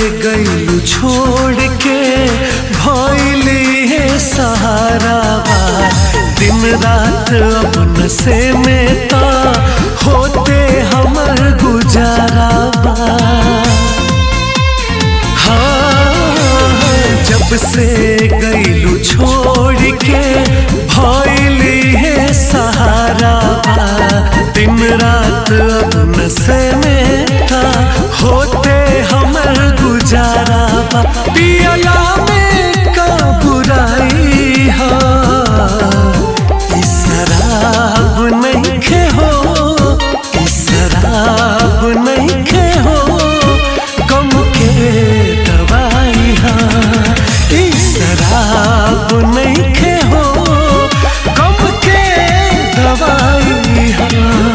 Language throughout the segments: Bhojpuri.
गईलू छोड़ के भइली है सहारा बा दिन रात अपन से में ता होते हमर गुजारा बा हाँ, जब से गईलू छोड़ के भइली है सहारा बा दिन रात अपन से में ता होते हमर गुजारा बा पियला में का बुराई हा ई शराब नहीं खे हो ई शराब नहीं खे हो गम के दवाई हा ई शराब नहीं खे हो गम के दवाई हा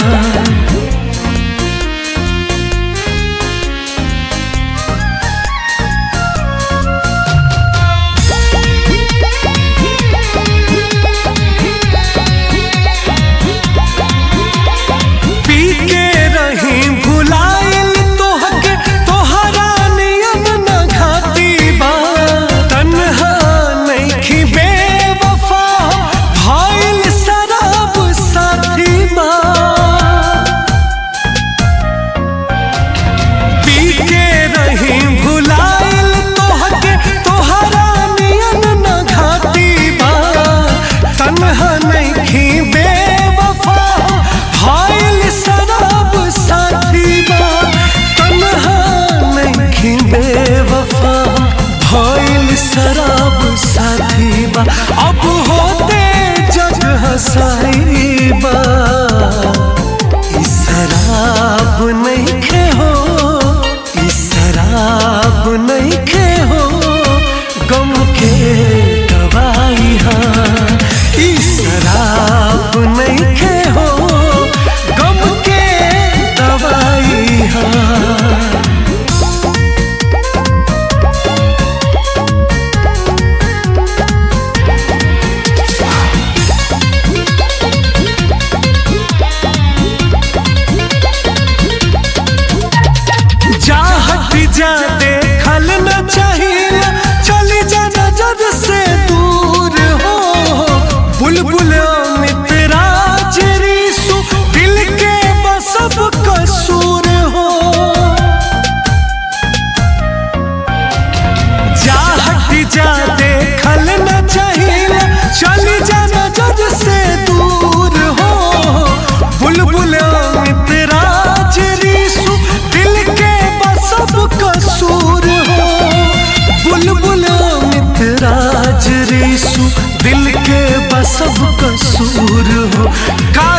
पी के रही भुलाइल तोहके तोहरा नियम न घाती बा तन्हा नइखी बेवफा भइल शराब साथी बा पी के रही भुलाइल तोहके तोहरा नियम न घाती बा तन्हा नइखी बेवफा भइल शराब साथी बा तन्हा नइखी बेवफा भइल शराब साथी बा अब होते जग हसाई बा ई शराब नहीं खे हो ई शराब नहीं खे हो गम के दवाई हा ई शराब नहीं खे हो गम के दवाई हा जा हट जा देखल न चाहिए चली जा नजर से दूर हो बुलबुल अमित राज रीसु दिल के बसब कसूर हो जा हट जा देखल न चाहिए चली जा नजर से दूर हो बुलबुल अमित राज रीसु दिल के बसब कसूर हो बुलबुल अमित राज रीसु दिल के बसब कसूर हो का